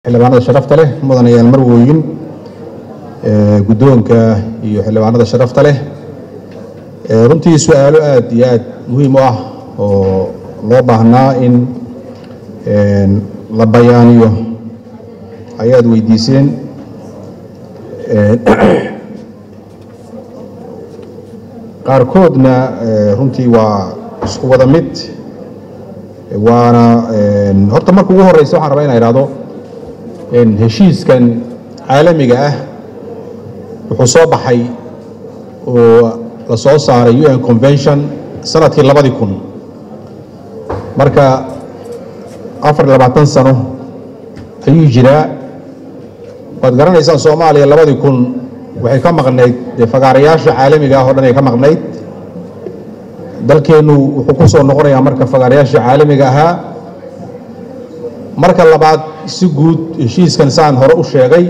xildhibaanada sharafta leh mudanayaal marwooyin guddoonka iyo xildhibaanada sharafta leh runtii su-aalo aada iyo aada muhiim u ah oo loo baahnaa in la bayaaniyo ayaad weydiiseen qaarkoodna runtii waa isku wada mid waana horta marka ugu horeysa waxaan rabaa inaa ihahdo heshiiskan caalamiga ah wuxuu soo baxay oo la soo saaray u n convention sanadkii labadii kun marka afar iyo labaatan sano ayuu jiraa waad garanaysaan soomaaliya labadii kun waxay ka maqnayd dee fagaarayaasha caalamiga ah oo dhan ay ka maqnayd dalkeennu wuxuu ku soo noqonayaa marka fagaarayaasha caalamiga ahaa marka labaad si guud heshiiskan saan hore u sheegay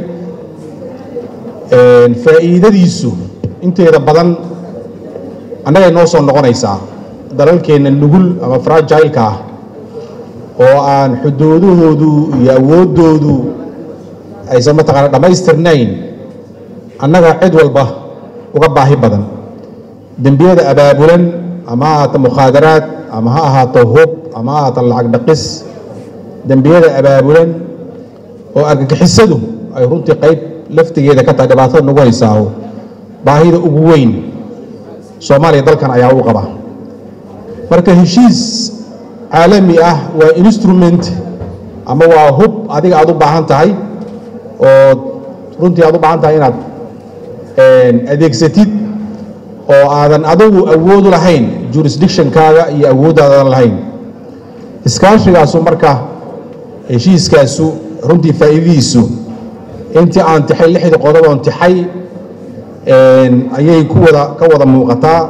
faa'iidadiisu inteeda badan annagay noo soo noqonaysaa dalalkeenna nugul ama fragileka ah oo aan xuduudahoodu iyo awooddoodu aysan mataqaana dhammaystirnayn annaga cid walba uga baahi badan dembiyada abaabulan ama ha ahaato mukhaadaraad ama ha ahaato hub ama ha ahaato lacag dhaqis dembiyada abaabulan oo argagixisadu ay runtii qayb laftigeeda ka tahay dhibaatada nagu haysaaho baahida ugu weyn soomaaliya dalkan ayaa u qaba marka heshiis caalami ah waa instrument ama waa hub adiga aad u baahan tahay oo runtii aad u baahan tahay inaad adeegsatid oo aadan adigu awoodu lahayn jurisdictionkaaga iyo awooddaadan lahayn iskaashigaasu marka heshiiskaasu runtii faa'iidadiisu intii aan tixay lixdii qodob oon tixay ayay ku wada ka wada muuqataa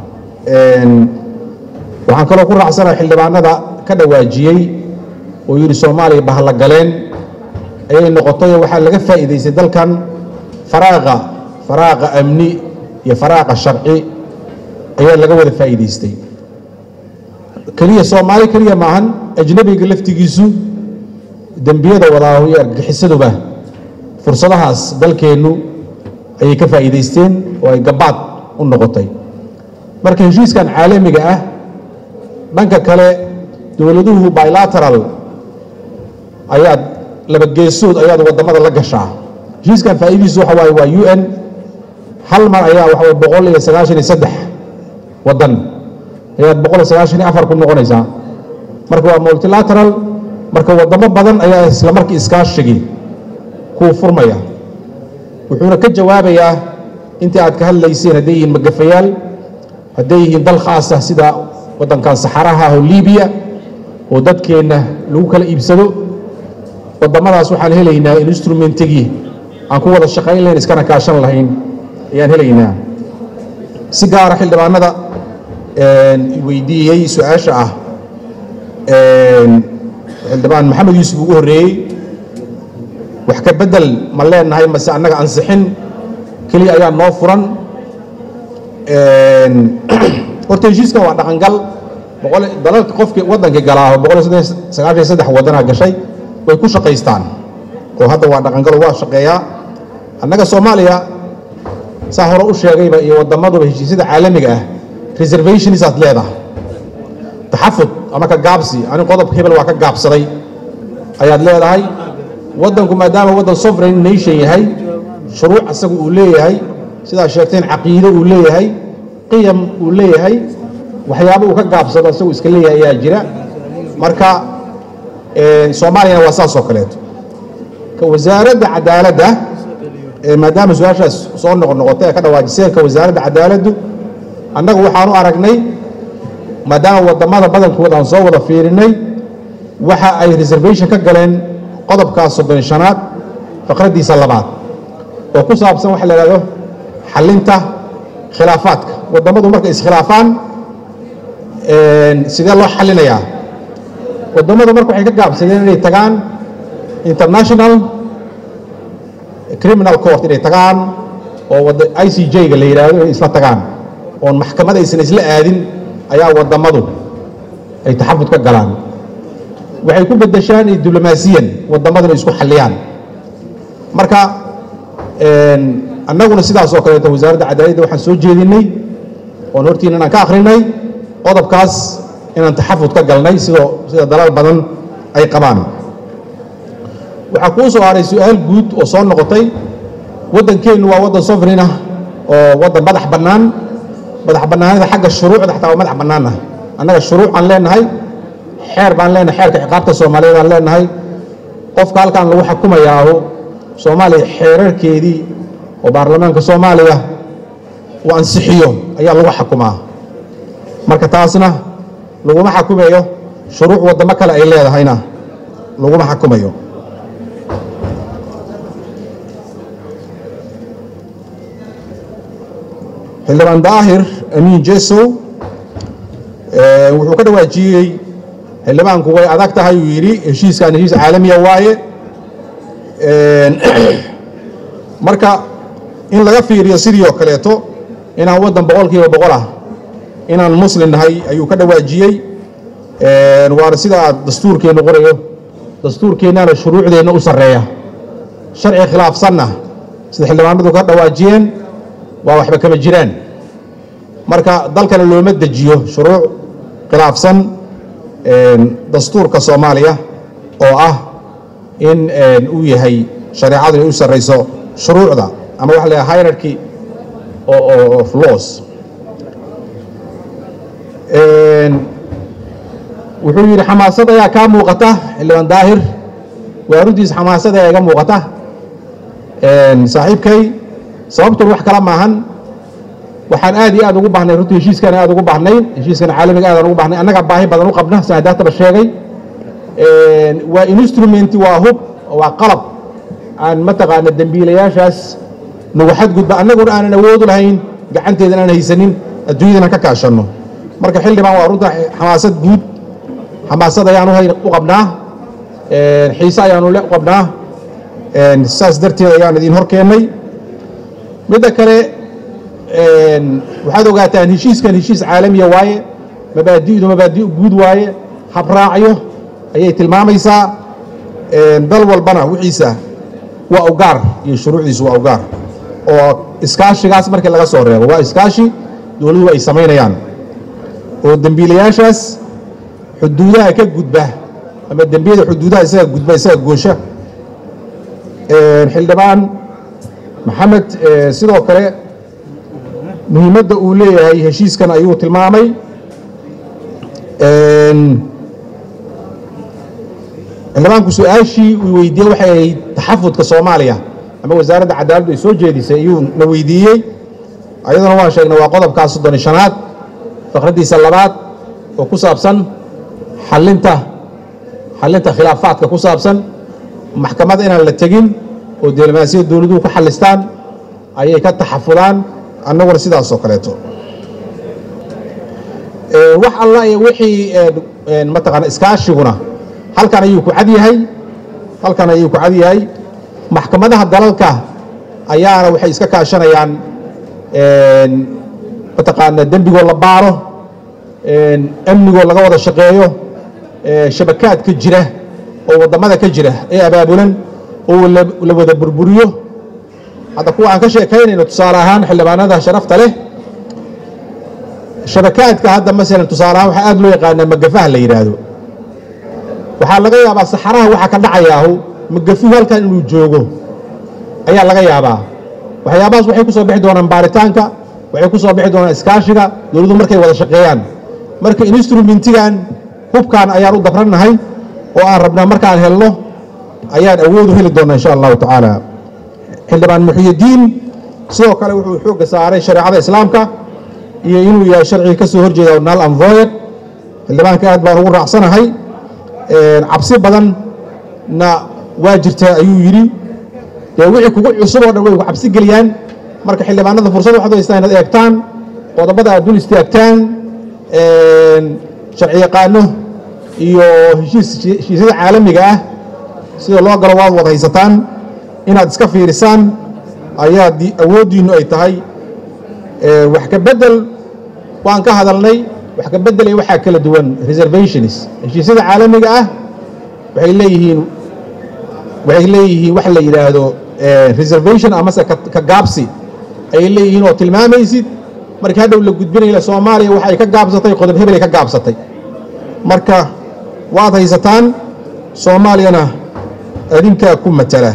waxaan kaloo ku raacsanaha xildhibaanada ka dhawaajiyey oo yidhi soomaaliya bahla galeen ayay noqotay waxaa laga faa'iidaystay dalkan faraaqa faraaqa amni iyo faraaqa sharci ayaa laga wada faa'iidaystay keliya soomaali keliya maahan ajnabiga laftigiisu dembiyada wadaaho iyo argagixisaduba fursadahaas dalkeennu ayay ka faa'iidaysteen oo ay gabaad u noqotay marka heshiiskan caalamiga ah dhanka kale dowladuhu bilateral ayaad laba geesood ayaad waddamada la gashaa heshiiskan faa'iidadiisu waxa waaye waa u n hal mar ayaa waxa waye boqol iyo sagaashan iyo saddex waddan ayaad boqol iyo sagaashan iyo afar ku noqonaysaa marka waa multilateral marka waddamo badan ayaa isla markii iskaashigii kuu furmaya wuxuuna ka jawaabayaa intii aad ka hadlayseen hadday yihiin magafayaal hadday yihiin dal khaasah sida waddankan saxaraha ah oo libiya oo dadkeenna lagu kala iibsado waddamadaas waxaan helaynaa instrumentigii aan ku wada shaqayn lahayn iskana kaashan lahayn ayaan helaynaa si gaara xildhibaanada weydiiyey su-aasha ah xildhibaan maxamed yuusuf ugu horreeyey wax ka beddel ma leenahay mase annaga ansixin keliya ayaa noo furan horta heshiiskan waa dhaqangal dalalka qofkii waddankii galaaho boqol iyo sagaashan saddex waddanaa gashay way ku shaqaystaan oo hadda waa dhaqangalo waa shaqeeyaa annaga soomaaliya saa hore u sheegayba iyo waddamaduba heshiisyada caalamiga ah reservationis aad leedahay taxafud ama ka gaabsi ani qodob hebel waa ka gaabsaday ayaad leedahay waddanku maadaama waddan sovereign nation yahay shuruuc isagu uu leeyahay sidaa sheegteen caqiido uu leeyahay qiyam uu leeyahay waxyaaba uu ka gaabsado isagu iska leeyahay ayaa jira marka soomaaliyana waa saas oo kaleeto ka wasaaradda cadaaladda maadaama su-aashaas soo noqonoqotay ee ka dhawaajiseen ka wasaaradda cadaaladdu annagu waxaanu aragnay maadaama waddamada badankooda aan soo wada fiirinay waxa ay reservation ka galeen qodobkaas soddon shanaad faqraddiisa labaad oo ku saabsan waxa la ihahdo xallinta khilaafaadka waddamadu markay iskhilaafaan sidee loo xallinayaa waddamadu marka waxay ka gaabsadeen inay tagaan international criminal court inay tagaan oo i c j-ga la yidhaahdo inay isla tagaan oon maxkamad aysan isla aadin ayaa waddamadu ay taxafud ka galaan waxay ku bedeshaan iyo diblomaasiyan waddamadana isku xalliyaan marka annaguna sidaas oo kaleeto wasaaradda cadaaladda waxaan soo jeedinay oon hortiina inaan ka akhrinay qodobkaas inaan taxafud ka galnay sidoo sida dalal badan ay qabaan waxaa kuu soo haray su-aal guud oo soo noqotay waddankeennu waa waddan sovereign ah oo waddan madax bannaan madax bannaanida xagga shuruucda xataa waa madax bannaan ah annaga shuruucaan leenahay xeer baan leenahay xeerka ciqaabta soomaaliyeed aan leenahay qofka halkan lagu xukumayaahu soomaaliya xeerarkeedii oo baarlamaanka soomaaliya uu ansixiyo ayaa lagu xukumaa marka taasna laguma xukumayo shuruuc waddamo kale ay leedahayna laguma xukumayo xildhibaan daahir amiin jesow wuxuu ka dhawaajiyey xildhibaanku way adag tahay uu yidhi heshiiskan heshiis caalamiya waaye marka in laga fiiriyo sidii oo kaleeto inaan waddan boqol kiiba boqol ah inaan muslim nahay ayuu ka dhawaajiyey waana sida aad dastuurkeennu qorayo dastuurkeennaana shuruucdeenna u sarreeya sharci khilaafsanna sida xildhibaanadu ka dhawaajiyeen waa waxba kama jiraan marka dalkana looma dejiyo shuruuc khilaafsan dastuurka soomaaliya oo ah in uu yahay shareecadu inay u sarrayso shuruucda ama waxa la yaha hierarchy of laws wuxuu yidhi xamaasad ayaa kaa muuqata xildhibaan daahir waa runtiis xamaasad ayaa iga muuqata saaxiibkay sababtun wax kala maahan waxaan aad iyo aad ugu baahnay runtii heshiiskaan aad ugu baahnay heshiiskan caalamiga aadaan ugu baahnay annaga baahi badan u qabna saan hadaataba sheegay waa instrumenti waa hub waa qalab aan mataqaana dembiilayaashaas nagu xadgudba annaguna aanan awoodu lahayn gacanteedan aan haysanin adduunyadan ka kaashanno marka xildhibaan waa runta xamaasad guud xamaasad ayaan u qabnaa xiise ayaanu u qabnaa saas darteed ayaan idin hor keennay midda kale waxaad ogaataan heshiiskan heshiis caalamiya waaye mabaadi'du mabaadi' guud waaye habraacyo ayay tilmaamaysaa dal walbana wixiisa waa ugaar iyo shuruucdiisu waa ugaar oo iskaashigaas markii laga soo reebo waa iskaashi dowladuhu ay samaynayaan oo dembiilayaashaas xuduudaha ka gudba ama dembiyada xuduudaha isaga gudba isaga goosha xildhibaan maxamed sidoo kale muhiimadda uu leeyahay heshiiskan ayuu tilmaamay xildhibaanku su-aashii uu weydiiyey waxay ahayd taxafudka soomaaliya ama wasaaradda cadaaladdu ay soo jeedisay ayuu na weydiiyey ayaduna waan sheegnay waa qodobkaa soddon iyo shanaad faqraddiisa labaad oo ku saabsan xalinta xalinta khilaafaadka ku saabsan maxkamadda inaan la tegin oo diblomaasiyad dowladuhu ku xalistaan ayay ka taxafudaan annaguna sidaasoo kaleeto wax alla iyo wixii mataqaana iskaashiguna halkan ayuu ku cad yahay halkan ayuu ku cad yahay maxkamadaha dalalka ayaana waxay iska kaashanayaan mataqaana dembigoo la baaro amnigoo laga wada shaqeeyo shabakaadka jira oo waddamada ka jira ee abaabulan oo la wada burburiyo hadda kuwa aan ka sheekaynayno tusaale ahaan xildhibaanada sharafta leh shabakaadka hadda masalan tusaale ahaan waxaa aad loo yaqaanaa magafaha la yidhaahdo waxaa laga yaabaa saxaraha waxaa ka dhacayaahu magafuhu halkan inuu joogo ayaa laga yaabaa waxyaabahaas waxay ku soo bixi doonaan baaritaanka waxay ku soo bixi doonaan iskaashiga dowladdu markay wada shaqeeyaan marka instrumentigan hubkan ayaan u dabrannahay oo aan rabnaa markaan helno ayaan awoodu heli doonnaa insha allahu tacaala xildhibaan muxyidiin sidoo kale wuxuu xoogga saaray shareecada islaamka iyo inuu yahay sharciga ka soo horjeeda nal anvoyer xildhibaanka aad baan ugu raacsanahay cabsi badanna waa jirtaa ayuu yidhi dee wixii kugu cusub oo dhan way ku cabsi geliyaan marka xildhibaanada fursad waxaad haystaa inaad eegtaan qodobada aad dul istaagtaan sharci yaqaano iyo heshiisyada caalamiga ah sida loo galo waad wad haysataan inaad iska fiirisaan ayaa awooddiinnu ay tahay wax ka bedel waan ka hadalnay wax ka beddelay waxaa kala duwan reservations heshiisyada caalamiga ah waxay leeyihiin waxay leeyihiin wax la yidhaahdo reservation amase ka gaabsi ayay leeyihiin oo tilmaamaysid markii hadhow la gudbinaya soomaaliya waxa ay ka gaabsatay qodob hebel ay ka gaabsatay marka waad haysataan soomaaliyana adinkaa ku matala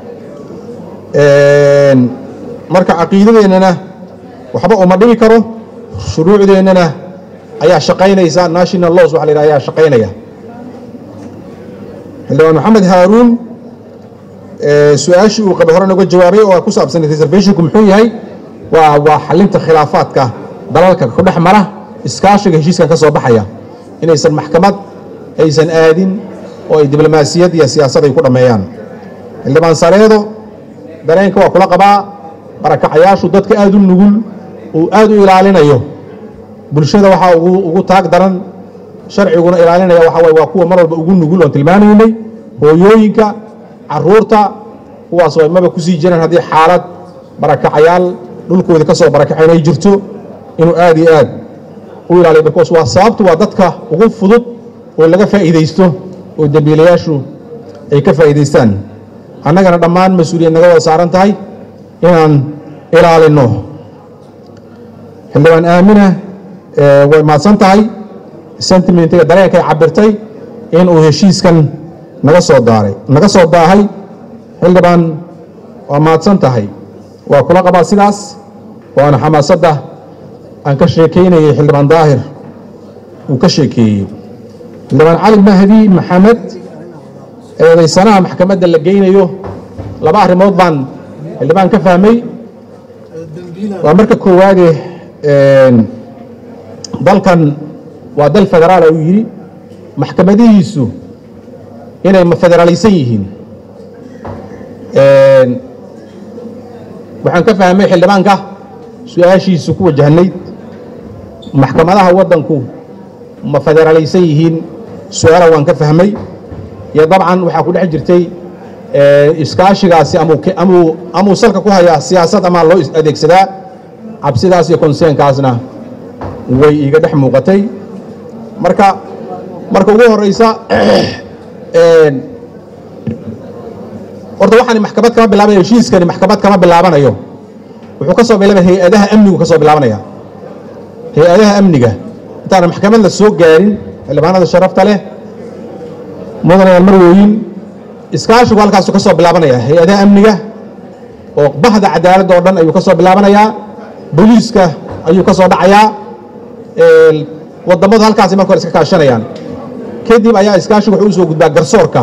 marka caqiidadeennana waxba uma dhibi karo shuruucdeennana ayaa shaqaynaysa national laws waxa la yidhaha ayaa shaqaynaya xildhibaan maxamed haaruun su-aashii uu qabay hore noga jawaabay oo ku saabsan reservationku muxuu yahay waa waa xalinta khilaafaadka dalalka ku dhex mara iskaashiga heshiiskan ka soo baxaya inaysan maxkamad aysan aadin oo ay diblomaasiyad iyo siyaasad ay ku dhammeeyaan xildhibaan sareedo dareenka waa kula qabaa barakacayaashu dadka aad u nugul uu aad u ilaalinayo bulshada waxaa ugu taag daran sharciguna ilaalinaya waxa waye waa kuwa mar walba ugu nugul oon tilmaamaynay hooyooyinka caruurta kuwaas oo maba kusii jiraan haddii xaalad barakacayaal dhulkoodii ka soo barakaceen ay jirto inuu aad iyo aad u ilaaliyo barkoos waa sababtu waa dadka ugu fudud oo laga faa'iidaysto oo dembiilayaashu ay ka faa'iidaystaan annagana dhammaan mas-uuliyad naga wada saaran tahay inaan ilaalinno xildhibaan aamina way mahadsan tahay sentimentiga dareenkay cabirtay inuu heshiiskan naga soo daaray naga soo daahay xildhibaan waa mahadsan tahay waa kula qabaa sidaas waana xamaasadda aan ka sheekaynayay xildhibaan daahir uu ka sheekeeyey xildhibaan cali mahdi maxamed eedaysanaha maxkamadda la geynayo laba arrimood baan xildhibaan ka fahmay waa marka koowaade dalkan waa dal federaala uu yidhi maxkamadihiisu inay federaalaysan yihiin waxaan ka fahmay xildhibaanka su-aashiisu ku wajahnayd maxkamadaha waddanku ma federaalaysan yihiin su-aala waan ka fahmay iyo dabcan waxaa ku dhex jirtay iskaashigaasi amuu salka ku hayaa siyaasad amaa loo adeegsadaa cabsidaas iyo konseenkaasna way iiga dhex muuqatay marka marka ugu horeysa horta waxaan maxkamad kama bilaabanayo heshiiskani maxkamad kama bilaabanayo wuxuu ka soo bilaabaya hay-adaha amnigu ka soo bilaabanaya hay-adaha amniga intaana maxkamad la soo gaarin xildhibaanada sharafta leh mudanayaal marwooyin iskaashigu halkaasu ka soo bilaabanaya hay-adaha amniga oo bahda cadaaladda oo dhan ayuu ka soo bilaabanayaa booliiska ayuu ka soo dhacayaa wadammadu halkaasay marka hore iska kaashanayaan kadib ayaa iskaashigu wuxuu u soo gudbaa garsoorka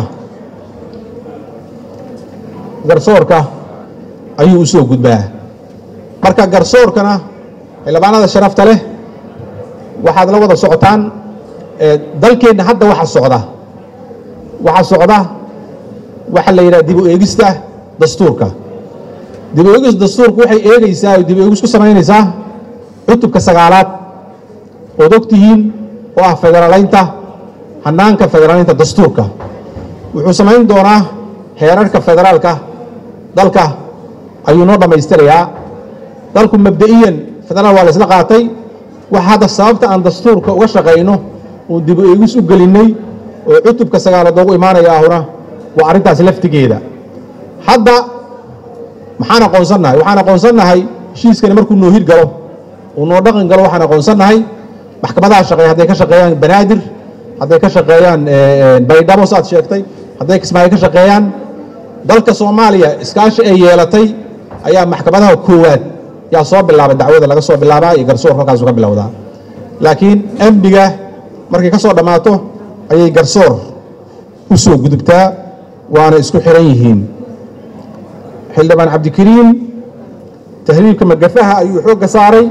garsoorka ayuu u soo gudbaa marka garsoorkana xildhibaanada sharafta leh waxaad la wada socotaan dalkeenna hadda waxa socda waxaa socda waxaa la yidhaha dib u eegista dastuurka dib u eegista dastuurku waxay eegaysaa oo dib u eegis ku samaynaysaa cutubka sagaalaad ood og tihiin oo ah federaalaynta hannaanka federaalaynta dastuurka wuxuu samayn doonaa heerarka federaalka dalka ayuu noo dhammaystirayaa dalku mabda'iyan federaal waa la isla qaatay waxa hadda sababta aan dastuurka uga shaqayno uu dib u eegis u gelinnay oo cutubka sagaalaad oogu imaanaya ahuna waa arrintaas laftigeeda hadda maxaan aqoonsannahay waxaan aqoonsannahay heshiiskani markuu noo hir galo uu noo dhaqan galo waxaan aqoonsannahay maxkamadaha shaqeeya hadday ka shaqeeyaan banaadir hadday ka shaqeeyaan baydhabo saad sheegtay hadday kismaayo ka shaqeeyaan dalka soomaaliya iskaashi ay yeelatay ayaa maxkamadaha koowaad yaa soo bilaabay dacwada laga soo bilaabaa iyo garsoorka halkaasu ka bilowdaa laakiin amniga markay ka soo dhammaato ayay garsoor u soo gudubtaa waana isku xiran yihiin xildhibaan cabdikariim tahriibka magafaha ayuu xoogga saaray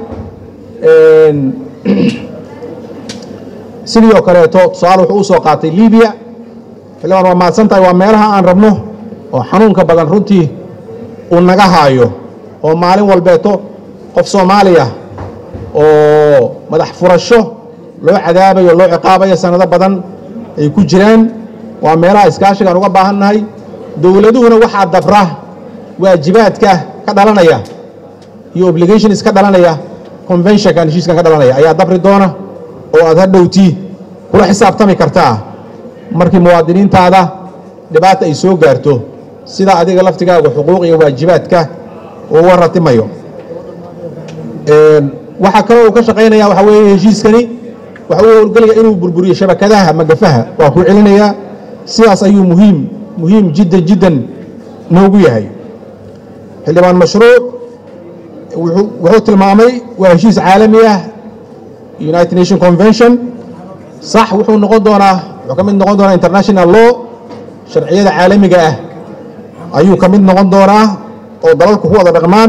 sidii oo kaleeto tusaale wuxuu u soo qaatay libiya xildhibaan waa mahadsan tahay waa meelaha aan rabno oo xanuunka badan runtii uu naga haayo oo maalin walbeeto qof soomaaliya oo madax furasho loo cadaabayo loo ciqaabayo sanado badan ay ku jiraan waa meelaha iskaashigaan uga baahannahay dowladuhuna waxaa dabra waajibaadka ka dhalanaya iyo obligations ka dhalanaya conventionkan heshiiskan ka dhalanaya ayaa dabri doona oo aad hadhowtii kula xisaabtami kartaa markii muwaadiniintaada dhibaata ay soo gaarto sida adiga laftigaaga xuquuq iyo waajibaadka uu waratimayo waxaa kaloo uu ka shaqaynaya waxaa weeye heshiiskani waxa uu howlgelaya inuu burburiyo shabakadaha magafaha waa ku celinayaa sidaas ayuu muhiim muhiim jiddan jiddan noogu yahay xildhibaan mashruuc wuxuu tilmaamay waa heshiis caalami ah united nation convention sax wuxuu noqon doonaa wuxuu ka mid noqon doonaa international law sharciyada caalamiga ah ayuu ka mid noqon doonaa oo dalalku ku wada dhaqmaan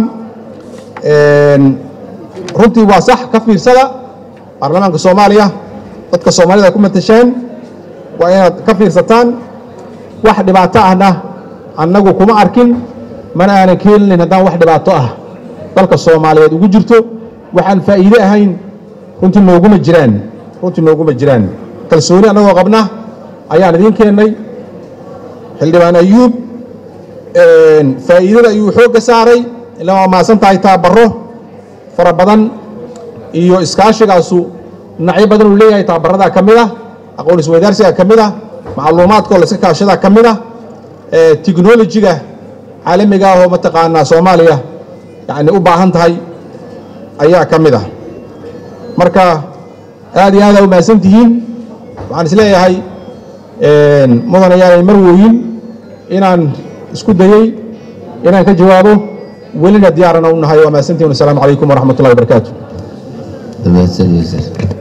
runtii waa sax ka fiirsada baarlamaanka soomaaliya dadka soomaalida ku matasheen waa inaad ka fiirsataan wax dhibaato ahna annagu kuma arkin mana aanan keeninayn haddaan wax dhibaato ah dalka soomaaliyeed ugu jirto waxaan faa'iide ahayn runtii nooguma jiraan runtii nooguma jiraan kalsooni annagoo qabna ayaan idiin keennay xildhibaan ayuub faa'iidada ayuu xoogga saaray ila waa maasan tahay taabaro fara badan iyo iskaashigaasu dhinacyo badan uu leeyahay taabaradaa ka mid ah aqoon isweydaarsiga ka mid ah macluumaadkoo la iska kaashadaa ka mid ah technolojiga caalamiga ah oo mataqaanaa soomaaliya yani u baahan tahay ayaa ka mid ah marka aad iyo aada u mahadsan tihiin waxaan is leeyahay mudan ayaanay mar wooyin inaan isku dayey inaan ka jawaabo welina diyaarana u nahay waa mahadsantihin wasalaamu calaykum waraxmat ullahi wabarakaatu